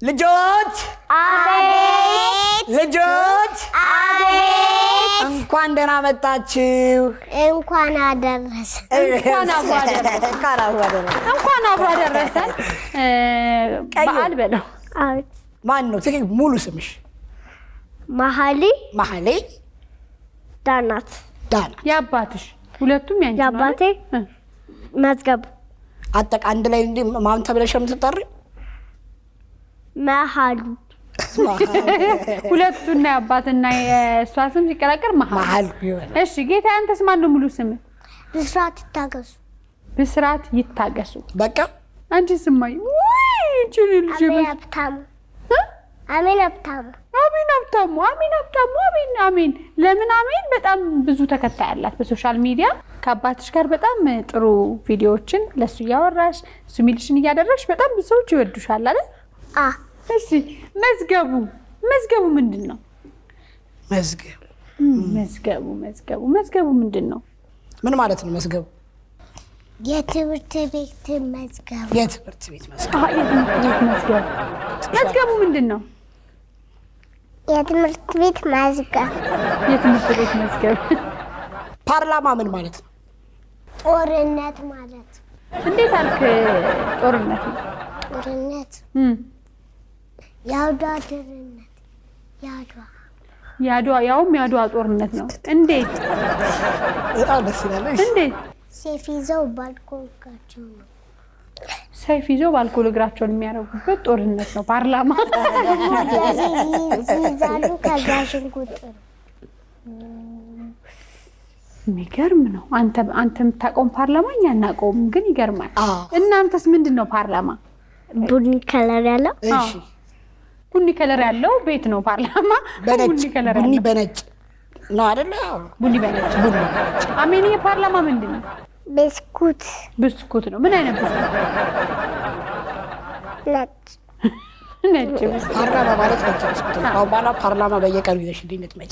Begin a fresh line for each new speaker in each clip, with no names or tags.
ልጆች
አቤት
ልጆች
አቤት
እንኳን ደህና መጣችሁ።
እንኳን አደረሰ
እንኳን አብሮ አደረሰን።
እንኳን አብሮ አደረሰን።
እንኳን አብሮ አደረሰን።
ቀዩ።
በዓል በለው።
አቤት
ማን ነው ትክክል? ሙሉ ስምሽ?
መሀሊ
መሀሌ
ዳናት
ዳና።
የአባትሽ ሁለቱም ያንቺ ነው
የአባቴ
አይደል?
መዝገቡ
አጠቃ አንድ ላይ እንዲ ማን ተብለሽ ነው የምትጠሪው?
መሀሉ
ሁለቱና የአባትና የእሷ ስም ሲቀላቀል መሀል።
መሀል ይሆናል።
እሺ ጌታ፣ አንተስ ማን ነው ሙሉ ስም?
ብስራት ይታገሱ
ብስራት ይታገሱ።
በቃ
አንቺ ስማኝ ውይ እቺ ልጅ
አሜን
በስ-
ሀብታሙ
እ?
አሜን ሀብታሙ
አሜን ሀብታሙ፣ አሜን ሀብታሙ፣ አሜን አሜን። ለምን አሜን? በጣም ብዙ ተከታይ አላት በሶሻል ሚዲያ። ከአባትሽ ጋር በጣም ጥሩ ቪዲዮዎችን ለእሱ እያወራሽ እሱ የሚልሽን እያደረግሽ በጣም ብዙ ሰዎች ይወዱሻል አይደል?
አ
እሺ መዝገቡ መዝገቡ ምንድን ነው?
መዝገብ
መዝገቡ መዝገቡ መዝገቡ ምንድን ነው?
ምን ማለት ነው? መዝገቡ
የትምህርት ቤት መዝገቡ
የትምህርት ቤት መዝገብ።
አሀ፣ የትምህርት ቤት መዝገቡ መዝገቡ ምንድን ነው?
የትምህርት ቤት መዝገብ
የትምህርት ቤት መዝገብ
ፓርላማ ምን ማለት ነው?
ጦርነት ማለት ነው።
እንዴት አልክ? ጦርነት ነው።
ጦርነት
እም፣
የአድዋ ድርነት የአድዋ
የአድዋ ያውም የአድዋ ጦርነት ነው። እንዴት
በጣም ደስ ይላል። እሺ።
እንዴት
ሴፍ ይዘው ባልኮንካቸው ነው።
ሰይፍ ይዘው በአልኮል እግራቸውን የሚያደርጉበት ጦርነት ነው። ፓርላማ
ይይዛሉ ከዛ ሽንኩርት ነው።
የሚገርም ነው። አንተ አንተ የምታውቀውን ፓርላማ እኛ አናውቀውም፣ ግን ይገርማል።
አዎ።
እናንተስ ምንድን ነው ፓርላማ?
ቡኒ ከለር ያለው
እሺ።
ቡኒ ከለር ያለው ቤት ነው ፓርላማ።
በነጭ
ቡኒ ከለር
ቡኒ
ያለው
በነጭ ነው አይደለ? አዎ።
ቡኒ በነጭ
ቡኒ
አሜን። ፓርላማ ምንድን ነው?
ብስኩት
ብስኩት ነው። ምን አይነት ብስኩት?
ነጭ
ነጭ ብስኩት።
ፓርላማ ማለት ነጭ ብስኩት ነው። አሁን በኋላ ፓርላማ በየቀኑ ይዘሽልኝ ልትመጪ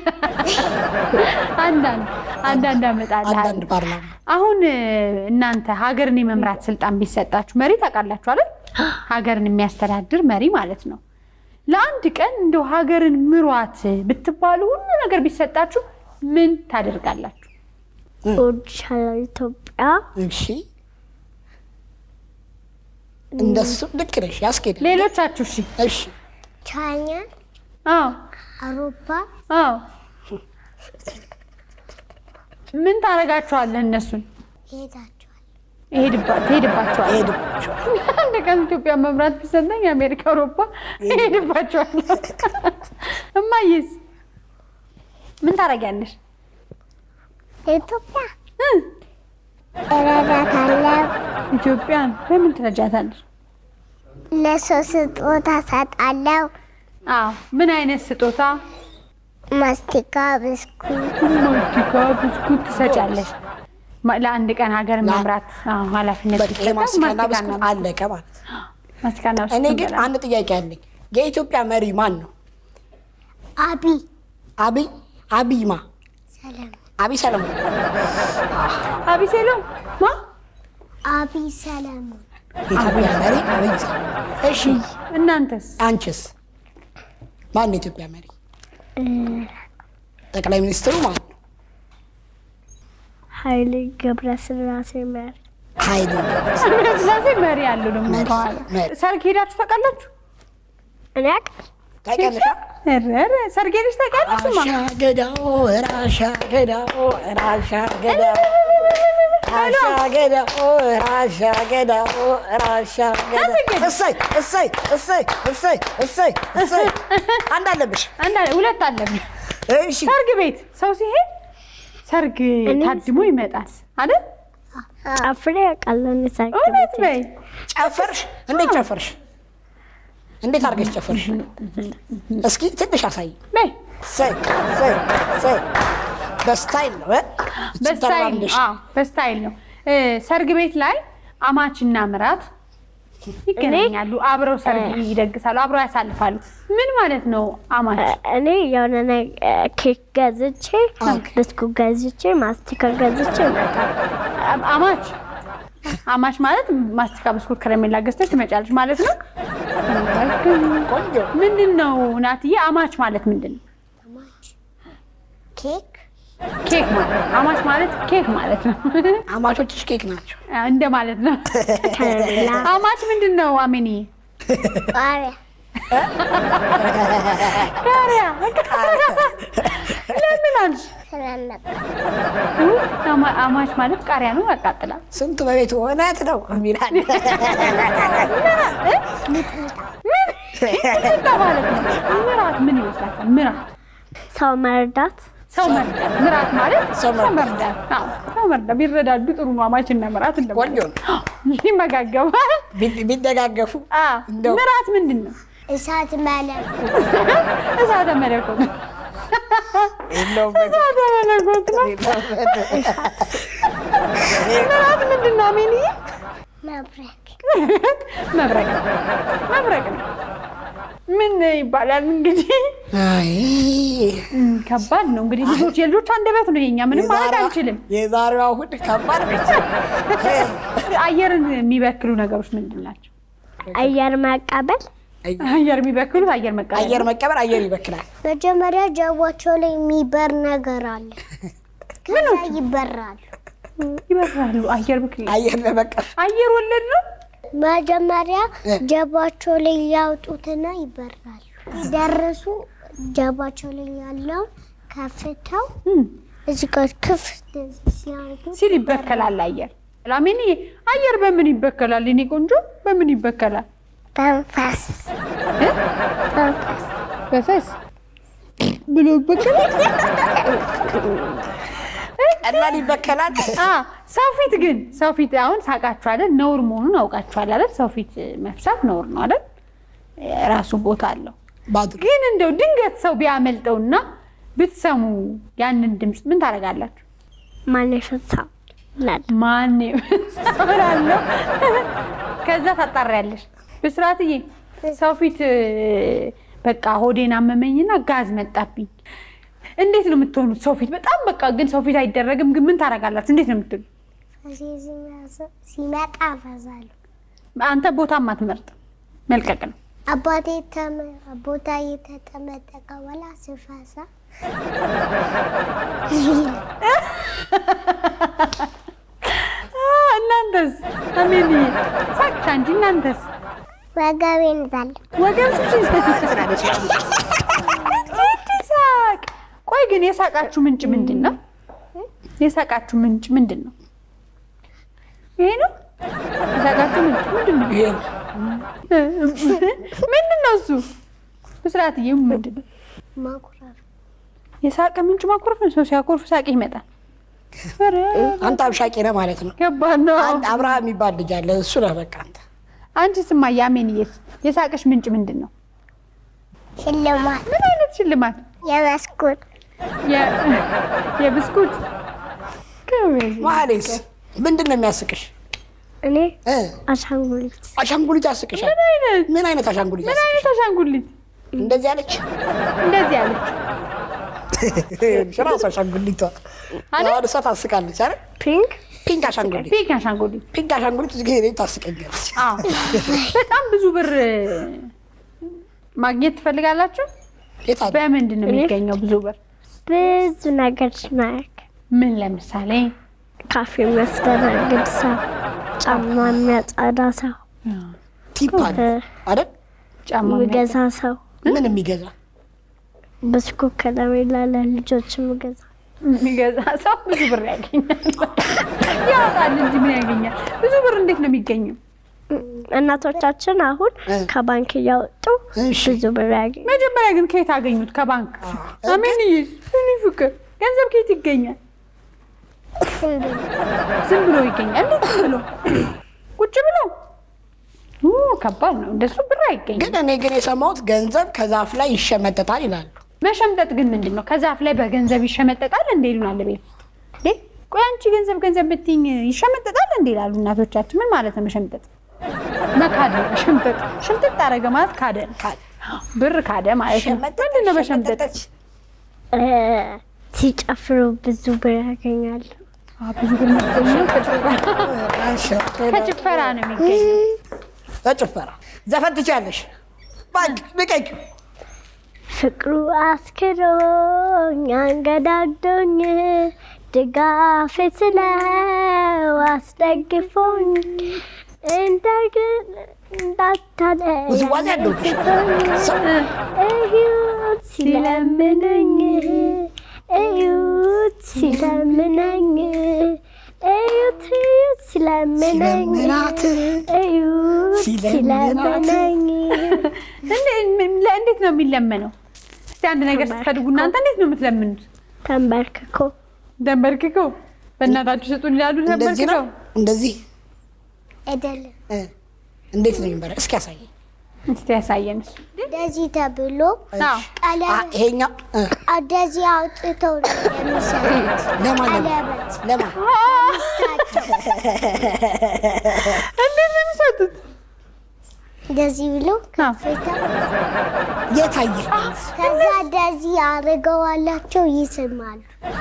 አንዳንድ አንዳንድ አመጣልሃል።
አንዳንድ ፓርላማ
አሁን እ፣ እናንተ ሀገርን የመምራት ስልጣን ቢሰጣችሁ መሪ ታውቃላችሁ አይደል? ሀገርን የሚያስተዳድር መሪ ማለት ነው። ለአንድ ቀን እንደው ሀገርን ምሯት ብትባሉ ሁሉ ነገር ቢሰጣችሁ ምን ታደርጋላችሁ?
እወድሻለሁ ኢትዮጵያ
እሺ። እንደሱ ልክ ነሽ፣ ያስኬዳል።
ሌሎቻችሁ እሺ።
እሺ።
ቻይና
አዎ
አውሮፓ
አዎ። ምን ታደርጋችኋለህ? እነሱን
ይሄዳቸዋል።
ይሄድባ- ትሄድባቸዋለህ።
ሄድባቸዋል።
አንድ ቀን ኢትዮጵያ መምራት ቢሰጠኝ የአሜሪካ አውሮፓ ይሄድባቸዋል። እማዬስ ምን ታደርጊያለሽ?
ኢትዮጵያ እረዳታለሁ።
ኢትዮጵያን በምን ትረጃታለሽ?
ለሰው ስጦታ ሰጣለሁ።
አዎ ምን አይነት ስጦታ?
ማስቲካ፣ ብስኩት
ማስቲካ፣ ብስኩት ትሰጫለሽ። ማ- ለአንድ ቀን ሀገር መምራት አዎ፣ ኃላፊነት
በቃ
ሲሰጣት
የማስቲካና
ማስቲካና
ብስኩት አለቀ ማለት ነው።
ማስቲካና
እኔ
ብስኩት
ግን
እንበላለን።
አንድ ጥያቄ አለኝ። የኢትዮጵያ መሪ ማን ነው?
አቢ
አብይ አብይማ
ሰላም
አብይ ሰለሞን
አቢሴሎ ማ
አቢ ሰለሞን
የኢትዮጵያ መሪ አብይ ሰለሞን። እሺ
እናንተስ?
አንቺስ ማን ነው የኢትዮጵያ መሪ? ጠቅላይ ሚኒስትሩ ማን ነው?
ኃይሌ ገብረስላሴ መሪ
ኃይሌ
ስላሴ መሪ ያለው ደግሞ
መሪ፣
ከኋላ
መሪ።
ሰርግ ሄዳችሁ ታውቃላችሁ?
እኔ አውቃለሁ።
ታውቂያለሽ?
ኧረ ኧረ ሰርግ ሄደሽ ታውቂያለሽ? ማ
ራሻ ገዳው ራሻ ገዳው ራሻ ገዳው ራሻ ገዳው ራሻ ገዳው ራሻ ገዳው እሰይ እሰይ እሰይ እሰይ እሰይ እሰይ አንድ አለብሽ።
አንድ ሁለት አለብኝ።
እሺ
ሰርግ ቤት ሰው ሲሄድ ሰርግ ታድሞ ይመጣል አይደል?
ጨፍሬ አውቃለሁ። እኔ ሰርግ
እውነት
ቤት
በይ።
ጨፈርሽ? እንዴት ጨፈርሽ? እንዴት አድርገሽ ጨፈርሽ? እስኪ ትንሽ አሳይ።
በይ
እሰይ እሰይ እሰይ በስታይል ነው እ?
በስታይል
ስትራመድሽ።
አዎ፣ በስታይል ነው። እ፣ ሰርግ ቤት ላይ አማችና ምራት ይገናኛሉ። አብረው ሰርግ ይደግሳሉ፣ አብረው ያሳልፋሉ። ምን ማለት ነው አማች?
እኔ የሆነ ነገር ኬክ ገዝቼ ብስኩት ገዝቼ ማስቲካ ገዝቼ እመጣለሁ።
አማች አማች ማለት ማስቲካ፣ ብስኩት፣ ከረሜላ ገዝተሽ ትመጫለሽ ማለት ነው።
ቆንጆ
ምንድን ነው ናትዬ? አማች ማለት ምንድን ነው?
ኬክ
ኬክ ማለት አማች ማለት ኬክ ማለት ነው
አማቾችሽ ኬክ ናቸው።
እንደ ማለት ነው።
ከረሜላ
አማች ምንድን ነው? አሜኒ
ቃሪያ
ቃሪያ ለምን አልሽ?
ስለነበር
አማ- አማች ማለት ቃሪያ ነው፣ ያቃጥላል።
ስንቱ በቤት እውነት ነው የሚላል
ሚጥሚጣ ማለት ነው። ምራት ምን ይመስላችኋል? ምራት
ሰው መርዳት
ሰው መርዳት። ምራት ማለት
ሰው
ሰው መርዳት። አዎ፣ ሰው መርዳት ቢረዳዱ ጥሩ ነው። አማችና ምራት
ቆንጆ
እንደማለት
ነው።
ይመጋገባል።
ቢ- ቢደጋገፉ
አዎ፣
እንደው-
ምራት ምንድን ነው?
እሳት መለክ
እሳተ መለኮት ነው።
የለውበት
እሳተ መለኮት ነው። ምራት ምንድን ነው? አሜንዬ
መብረክ
መብረቅ ነው። መብረቅ ነው። ምን ይባላል እንግዲህ
አይ
እም፣ ከባድ ነው እንግዲህ ልጆች የልጆች አንደበት ነው የኛ ምንም ማለት
የዛሬዋ-
አንችልም።
የዛሬዋ እሑድ ከባድ ነች።
አየርን የሚበክሉ ነገሮች ምንድን ናቸው?
አየር መቀበል
አየር የሚበክሉት አየር መቃየር
አየር መቀበል አየር ይበክላል።
መጀመሪያ ጀርባቸው ላይ የሚበር ነገር አለ። ከዛ ይበራሉ።
ይበራሉ። አየር ብክል
አየር ለመቀበል
አየር ወለድ ነው።
መጀመሪያ
እ።
ጀርባቸው ላይ ያውጡትና ይበራሉ። ሲደርሱ ጀርባቸው ላይ ያለውን ከፍተው
እም፣
እዚህ ጋር ክፍት ሲያደርጉ
ሲል ይበከላል አየር። ላሜኒ አየር በምን ይበከላል? እኔ ቆንጆ በምን ይበከላል?
በንፋስ
እ?
በንፋስ
በፈስ ብሎ ይበከላል።
ቀላል ይበከላል።
አ ሰው ፊት ግን ሰው ፊት አሁን ሳቃችሁ አይደል? ነውር መሆኑን አውቃችኋል አይደል? ሰው ፊት መፍሳት ነውር ነው አይደል? የራሱ ቦታ አለው።
ባድሩ
ግን እንደው ድንገት ሰው ቢያመልጠውና ብትሰሙ ያንን ድምፅ ምን ታደርጋላችሁ?
ማን የፈሳው ይላል።
ማን ሰራለሁ? ከዛ ታጣሪያለሽ። ብስራትዬ ሰው ፊት እ፣ በቃ ሆዴን አመመኝና ጋዝ መጣብኝ። እንዴት ነው የምትሆኑት? ሰው ፊት በጣም በቃ ግን ሰው ፊት አይደረግም። ግን ምን ታደርጋላችሁ? እንዴት ነው የምትሉ?
ሲመጣ ፈዛሉ።
አንተ ቦታም አትመርጥም፣ መልቀቅ ነው።
አባቴ ተመ- ቦታ የተጠመጠቀ በላ ስፈሳ
አ፣ እናንተስ? አሜን ሳቅሻ እንጂ እናንተስ?
ወገቤን ዛለ
ወገብሽ
ትላለች።
ሳቅ። ቆይ ግን የሳቃችሁ ምንጭ ምንድን ነው? የሳቃችሁ ምንጭ ምንድን ነው? ይሄ ነው የሳቃችሁ ምንጭ ምንድን ነው?
ይሄ ነው።
ምንድን ነው እሱ? ብስራትዬ ምንድን ነው?
ማኩረፍ
የሳቅ ምንጭ ማኩረፍ ነው። ሰው ሲያኮርፍ ሳቅ ይመጣል። ኧረ
አንተ አብሻቂ ነህ ማለት ነው።
ከባድ ነው።
አንድ አብርሃም የሚባል ልጅ አለ። እሱ ነህ በቃ አንተ።
አንቺ ስማ ያሜንዬስ የሳቅሽ ምንጭ ምንድን ነው?
ሽልማት
ምን አይነት ሽልማት?
የመስኩት
የ- የብስኩት ከበዝ
መሀሌስ ምንድን ነው የሚያስቅሽ?
እኔ
እ?
አሻንጉሊት
አሻንጉሊት ያስቅሻል።
ምን አይነት
ምን አይነት አሻንጉሊት
ምን
ያስቅሻል?
አይነት አሻንጉሊት
እንደዚህ አለች
እንደዚህ አለች?
ራሱ አሻንጉሊቷ አሁን እሷ ታስቃለች አይደል?
ፒንክ
ፒንክ አሻንጉሊት
ፒንክ አሻንጉሊት።
ፒንክ አሻንጉሊት እዚህ ጊዜ ታስቀኛለች።
አዎ በጣም ብዙ ብር ማግኘት ትፈልጋላችሁ?
የት አለ?
በምንድን ነው የሚገኘው ብዙ ብር?
ብዙ ነገር ማያክ
ምን ለምሳሌ
ካፌ የሚያስተናግድ ሰው፣ ጫማ የሚያጸዳ ሰው፣
ቲፕ አለ
እ፣
አይደል?
ጫማ
የሚገዛ ሰው፣
ምን የሚገዛ
ብስኩት ከረሜላ ለልጆች የሚገዛ
የሚገዛ ሰው ብዙ ብር ያገኛል። ያወጣል እንጂ ምን ያገኛል? ብዙ ብር እንዴት ነው የሚገኘው?
እናቶቻችን አሁን
እ።
ከባንክ እያወጡ
እሺ
ብዙ ብር ያገኝ
መጀመሪያ ግን ከየት አገኙት? ከባንክ። አሜን ይስ እኔ ፍቅር ገንዘብ ከየት ይገኛል? ዝም ብሎ ይገኛል። እንዴት ዝም ብሎ ቁጭ ብሎ ኡ፣ ከባድ ነው። እንደሱ ብር አይገኝም።
ግን እኔ ግን የሰማሁት ገንዘብ ከዛፍ ላይ ይሸመጠጣል ይላሉ።
መሸምጠጥ ግን ምንድን ነው? ከዛፍ ላይ በገንዘብ ይሸመጠጣል እንዴ ይሉናል ቤት ውስጥ። እንዴ ቆይ አንቺ ገንዘብ ገንዘብ ብትይኝ ይሸመጠጣል እንዴ ይላሉ እናቶቻችን። ምን ማለት ነው መሸምጠጥ? መካድ ነው መሸምጠጥ። ሽምጥጥ አደረገ ማለት ካደ ነው። ብር ካደ ማለት ነው። ምንድን ነው መሸምጠጥ?
ሸመጠጠች።
እ፣ ሲጨፍሩ ብዙ ብር ያገኛሉ።
አ፣ ብዙ ግን የሚገኘው ከጭፈራ
እሺ፣
ከጭፈራ ነው የሚገኘው።
በጭፈራ ዘፈን ትችያለሽ። በቃ ልቀቂው።
ፍቅሩ አስክሮኝ አንገዳግዶኝ ድጋፌ ስለው አስደግፎኝ እንደግን እንዳታለ
ውዝዋዜ አለው።
እዩት ሲለምነኝ እዩት ሲለምነኝ እዩት እዩት ሲለምነኝ
ሲለምናት
እዩት
ሲለምናት
ሲለምነኝ
እንዴ- ምን- ለ- እንዴት ነው የሚለመነው? እስቲ አንድ ነገር ስትፈልጉ እናንተ እንዴት ነው የምትለምኑት?
ተንበርክኮ
ደንበርክከው በእናታችሁ ስጡን ይላሉ።
እንደዚህ ነው
ደንበርክከው
እንደዚህ
አይደለም
እ፣ እንዴት ነው የሚበረ እስኪ ያሳየኝ።
እስቲ ያሳየን እሱ።
እንደዚህ ተብሎ
አዎ።
አ፣
ቀለበት
ይሄኛው እ፣
እንደዚህ አውጥተው ነው የሚሰሩት።
ለማን ለማን
ቀለበት
ለማን
እንዴት ነው የሚሰጡት?
እንደዚህ ብሎ
አዎ።
ፍታ
የታየ
ከዛ እንደዚህ አድርገዋላቸው ይስማሉ።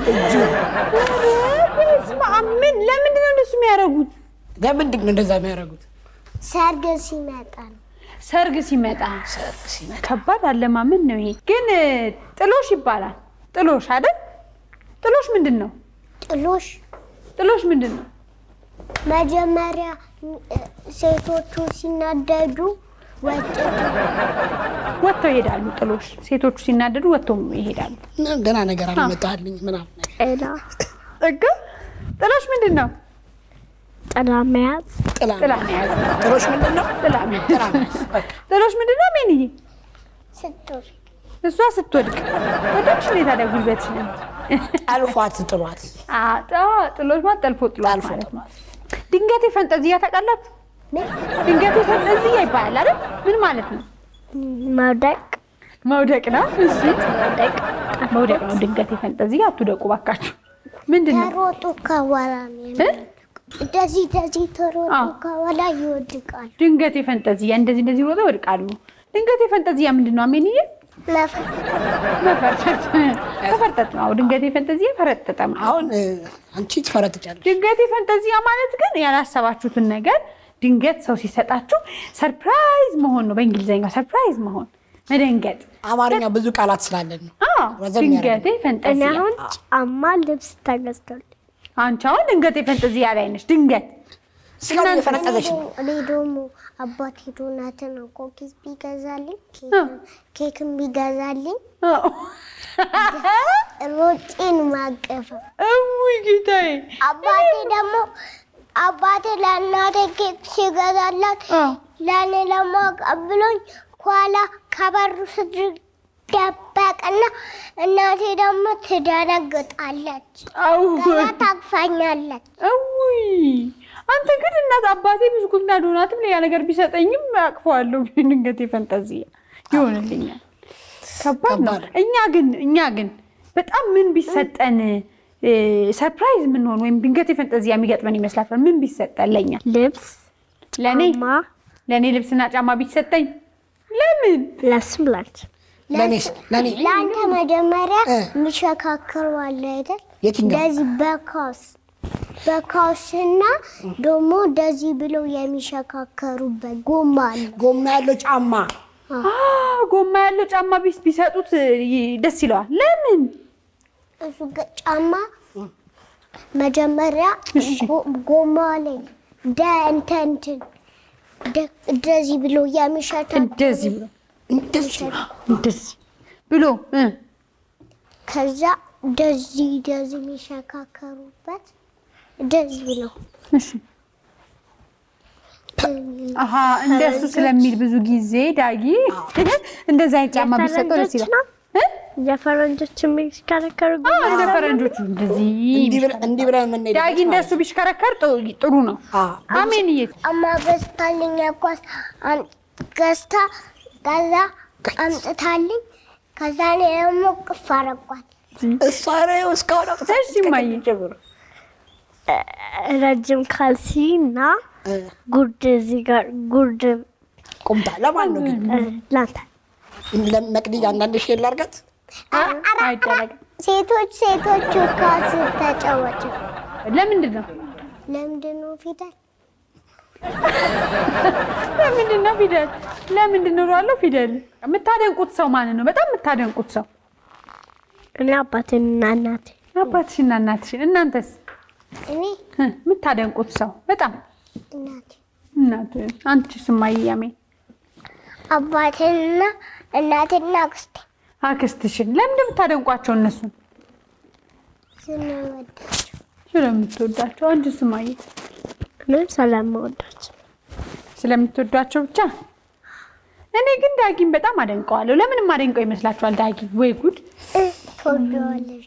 በስመ አብ! ምን ለምንድን ነው እንደሱ የሚያደርጉት?
ለምንድን ነው እንደዛ የሚያደርጉት?
ሰርግ ሲመጣ ነው።
ሰርግ ሲመጣ ከባድ አለማመን ነው ይሄ። ግን እ፣ ጥሎሽ ይባላል። ጥሎሽ አይደል? ጥሎሽ ምንድን ነው?
ጥሎሽ
ጥሎሽ ምንድን ነው?
መጀመሪያ እ፣ ሴቶቹ ሲናደዱ ወጥቶ
ወጥተው ይሄዳሉ። ጥሎሽ ሴቶቹ ሲናደዱ ወጥተው ይሄዳሉ።
ገና ነገር አልመጣልኝ ምናምን ነገር
ጥላ
ጥግ ጥሎሽ ምንድን ነው?
ጥላ መያዝ
ጥላ
ጥላ መያዝ ነው።
ጥሎሽ ምንድን ነው?
ጥላ መያዝ።
ጥላ መያዝ። በቃ
ጥሎሽ ምንድን ነው? ሜንዬ
ስትወር
እሷ ስትወድቅ ወደቅሽ ነው ታዲያ ጉልበትሽ ነው።
ጠልፏት ጥሏት
አ- አ- ጥሎሽ ማለት ጠልፎ ጥሏት
ጠልፎ
ማለት ነው። ድንገቴ ፈንጠዝያ ታውቃላችሁ? ድንገቴ ፈንጠዝያ ይባላል አይደል? ምን ማለት ነው?
መውደቅ
መውደቅ ነው። እሺ መውደቅ መውደቅ ነው። ድንገቴ ፈንጠዝያ አትውደቁ ባካችሁ። ምንድን ነው?
ተሮጡ ከኋላ ነው
እ?
እንደዚህ እንደዚህ ተሮጡ
አዎ።
ከኋላ ይወድቃሉ።
ድንገቴ ፈንጠዝያ እንደዚህ እንደዚህ ሮጠው ይወድቃሉ። ድንገቴ ፈንጠዝያ ምንድን ነው? አሜንዬ
መፈ-
መፈርጠጥ መፈርጠጥ ነው። ድንገቴ ፈንጠዝያ ፈረጠጠ ማለት
አሁን እ፣ አንቺ ትፈረጥጫለሽ።
ድንገት ፈንጠዚያ ማለት ግን ያላሰባችሁትን ነገር ድንገት ሰው ሲሰጣችሁ ሰርፕራይዝ መሆን ነው። በእንግሊዝኛው ሰርፕራይዝ መሆን መደንገጥ።
አማርኛ ብዙ ቃላት ስላለን ነው።
አዎ
ረዘም
ድንገቴ
እኔ
ፈንጠዚያ።
አሁን ጫማ ልብስ ተገዝቶልኝ
አንቺ አሁን ድንገቴ ፈንጠዚያ ላይ ነሽ። ድንገት
እስካሁን እየፈነጠዘች ነው።
እኔ ደግሞ አባቴ ዶናትን ኮኪስ ቢገዛልኝ
እ።
ኬክን ቢገዛልኝ
አዎ።
ሮጬን ማቀፈ
እውይ ጌታዬ።
አባቴ ደግሞ አባቴ ለእናቴ ኬክ ሲገዛላት
አዎ።
ለእኔ ለማቀብሎኝ ከኋላ ከበሩ ስድር ደበቅና እናቴ ደግሞ ትደነግጣለች።
አው
ከዛ ታቅፋኛለች።
እውይ አንተ ግን እናት አባቴ ብስኩትና ዶናትም ሌላ ነገር ቢሰጠኝም አቅፈዋለሁ። ድንገቴ ፈንጠዚያ ይሆንልኛል። ከባድ ነው።
ከባድ።
እኛ ግን እኛ ግን በጣም ምን ቢሰጠን እ፣ ሰርፕራይዝ የምንሆን ወይም ድንገቴ ፈንጠዚያ የሚገጥመን ይመስላችኋል? ምን ቢሰጠን ለእኛ
ልብስ
ለእኔ
ጫማ
ለእኔ ልብስና ጫማ ቢሰጠኝ ለምን
ለስም ላንቺ
ለእኔስ ለእኔ
ለአንተ መጀመሪያ
እ።
የሚሸካከሩ አለ አይደል?
የትኛው?
እንደዚህ በካስ በካስና ደግሞ እንደዚህ ብለው የሚሸካከሩበት ጎማ አለ።
ጎማ ያለው ጫማ
አ፣ ጎማ ያለው ጫማ ቢስ ቢሰጡት ይ- ደስ ይለዋል። ለምን
እሱ ገ- ጫማ መጀመሪያ
እሺ።
ጎ- ጎማ ላይ እንደ እንትን እንትን እንደ- እንደዚህ ብሎ የሚሸታ
እንደዚህ ብሎ
እንደዚህ
እንደዚህ ብሎ እ፣
ከዛ እንደዚህ እንደዚህ የሚሸካከሩበት እንደዚህ ብሎ
እሺ አሀ እንደሱ ስለሚል ብዙ ጊዜ ዳጊ እንደዛ አይነት ጫማ ቢሰጠው ደስ ይላል።
ነው
እ?
የፈረንጆች የሚሽከረከሩ
አዎ፣ እንደ ፈረንጆቹ እንደዚህ
እንዲህ ብለን- እንዲህ ብለን የምንሄድ
ዳጊ እንደሱ ቢሽከረከር ጥ- ጥሩ ነው። አሜን እየ
አማ ገዝታልኝ ኳስ ገዝታ ከዛ አምጥታልኝ ከዛ እኔ ደግሞ ቅፍ አረኳት።
እሷ ነው እስካሁን አውጥታ
እሺ እማዬ
ጀምሮ
ረጅም ካልሲ እና
እ፣
ጉርድ እዚህ ጋር ጉርድ
ቁምጣ ለማን ነው ግን
ላንተ
ለመቅድያ አንዳንድ ሼር ላድርጋት
አይደረግም።
ሴቶች ሴቶቹ ኳስ ተጫወቱ።
ለምንድን ነው
ለምንድን ነው ፊደል?
ለምንድን ነው ፊደል? ለምንድን ነው እለዋለሁ ፊደል። የምታደንቁት ሰው ማንን ነው? በጣም የምታደንቁት ሰው
እኔ አባቴንና እናቴ
አባትሽና እናትሽን። እናንተስ
እኔ
እ የምታደንቁት ሰው በጣም
እናቴ
እናት። አንቺስ እማዬ አሜን?
አባቴንና እናቴና አክስቴ
አክስትሽን። ለምንድን የምታደንቋቸው እነሱን?
ስንወዳቸው
ስለምትወዳቸው። አንቺስ እማዬ?
እኔም ስለምወዳቸው
ስለምትወዷቸው ብቻ። እኔ ግን ዳጊን በጣም አደንቀዋለሁ። ለምንም አደንቀው ይመስላችኋል? ዳጊ ወይ ጉድ!
እ ትወደዋለሽ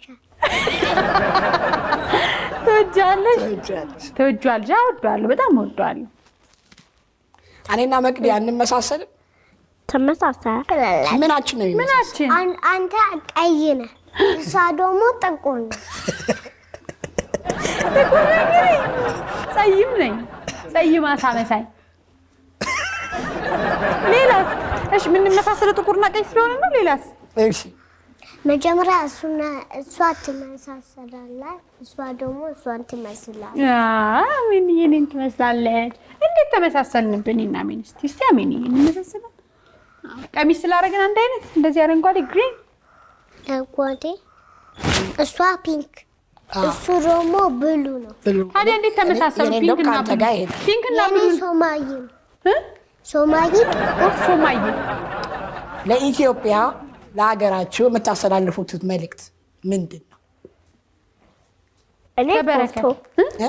ትወጃለሽ?
ትወጃለሽ።
ትወጇዋለሽ? አዎ እወደዋለሁ፣ በጣም እወደዋለሁ።
እኔና መቅዲ አንመሳሰልም።
ተመሳሳይ
ምናችን ነው የሚመሳሰል?
ምናችን
አን- አንተ ቀይ ነህ፣ እሷ ደግሞ ጥቁር ነህ።
ጸይም ነኝ። ጸይም አሳ መሳይ። ሌላስ? እሺ የምንመሳሰለው ጥቁርና ቀይ ስለሆነ ነው። ሌላስ?
እሺ
መጀመሪያ እሱና እሷ ትመሳሰላለህ፣ እሷ ደግሞ እሷን ትመስላለህ።
አሜን እኔን ትመስላለች። እንዴት ተመሳሰልንብን? እና አሜን እስቲ እስቲ አሜን እንመሳሰላለን። አዎ፣ ቀሚስ ስላደረግን አንድ አይነት እንደዚህ አረንጓዴ ግሪን
አጓዴ እሷ ፒንክ፣ እሱ ደግሞ ብሉ ነው።
ብሉ።
ታዲያ እንዴት ተመሳሰሉ?
የኔ እንደውም
ፒንክና
ከአንተ
ብሉ
ጋር ይሄዳል።
ፒንክና
የኔ
ብሉ
ሶማይ ነው።
እ?
ሶማይ ጥቁር
ሶማዬ
ለኢትዮጵያ ለሀገራችሁ የምታስተላልፉት መልእክት ምንድን ነው?
እኔ
ከበረከት
ፎቶ
እ?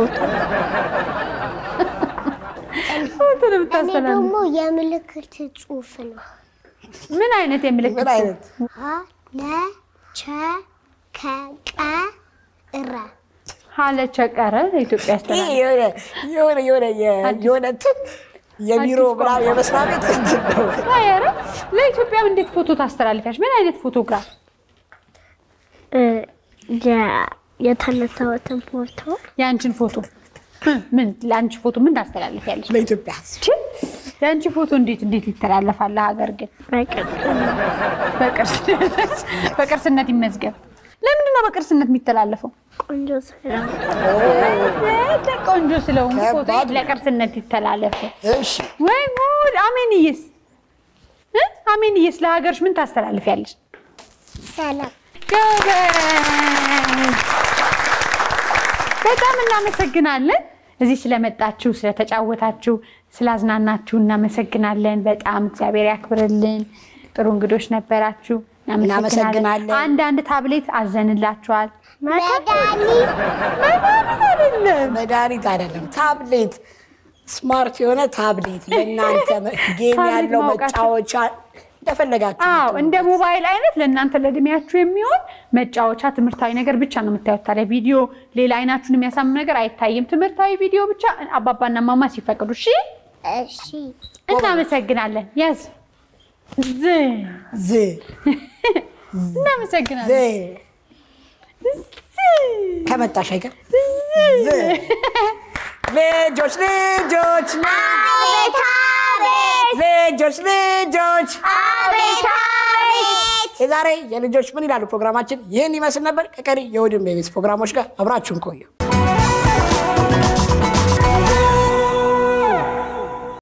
ፎቶ ነው
እኔ
የምታስተላልፍ።
ደግሞ የምልክት ጽሑፍ ነው።
ምን አይነት የምልክት
ምን አይነት
ሀ ለ ቸ ከ ቀ ረ
ሀለ ቸቀረ ለኢትዮጵያ
ይሄ
ያስተላልፍ።
የሆነ የሆነ የሆነ የ- የሆነ እንትን የቢሮ
አዲስ
ምናምን
ቋንቋ።
የመስሪያ ቤት እንትን ነው።
ኧረ ለኢትዮጵያ እንዴት ፎቶ ታስተላልፊያለሽ? ምን አይነት ፎቶግራፍ?
የተነሳሁትን ፎቶ
የአንቺን ፎቶ እ፣ ምን ለአንቺ ፎቶ ምን ታስተላልፊያለሽ?
ለኢትዮጵያ ሕዝብ
ቺ፣ የአንቺ ፎቶ እንዴት እንዴት ይተላለፋል? ለሀገር ግን በቅርስነት በቅርስነት ይመዝገብ። ለምንድን ነው በቅርስነት የሚተላለፈው?
ቆንጆ ስራ
እ፣ ቆንጆ ስለሆንኩ ፎቶ
ከባድ ነው።
ለቅርስነት ይተላለፍ።
እሺ
ወይ ጉድ! አሜንዬስ እ? አሜንዬስ ለሀገርሽ ምን ታስተላልፊያለሽ?
ሰላም
ጎበዝ! በጣም እናመሰግናለን። እዚህ ስለመጣችሁ ስለተጫወታችሁ፣ ስላዝናናችሁ እናመሰግናለን። በጣም እግዚአብሔር ያክብርልን። ጥሩ እንግዶች ነበራችሁ።
እናመሰግናለን።
አንዳንድ ታብሌት አዘንላችኋል።
መድኃኒት
አይደለም
መድኃኒት አይደለም ታብሌት፣ ስማርት የሆነ ታብሌት ለእናንተ ጌም
ታብሌት
ያለው
ማውቃችሁ።
መጫወቻ እንደፈለጋችሁ
አዎ እንደ ሞባይል አይነት ለእናንተ ለእድሜያችሁ የሚሆን መጫወቻ ትምህርታዊ ነገር ብቻ ነው የምታዩት። ታዲያ ቪዲዮ ሌላ አይናችሁን የሚያሳምን ነገር አይታይም። ትምህርታዊ ቪዲዮ ብቻ አባባና ማማ ሲፈቅዱ። እሺ፣
እሺ
እናመሰግናለን። ያዝ ዝ
ዝ
እናመሰግናለን።
ዝ ከመጣሽ አይቀር ዝ ልጆች ልጆች
አቤት አቤት
ልጆች ልጆች
አቤት አቤት
የዛሬ የልጆች ምን ይላሉ ፕሮግራማችን ይህን ይመስል ነበር። ከቀሪ የእሑድን ቤቤስ ፕሮግራሞች ጋር አብራችሁን ቆዩ።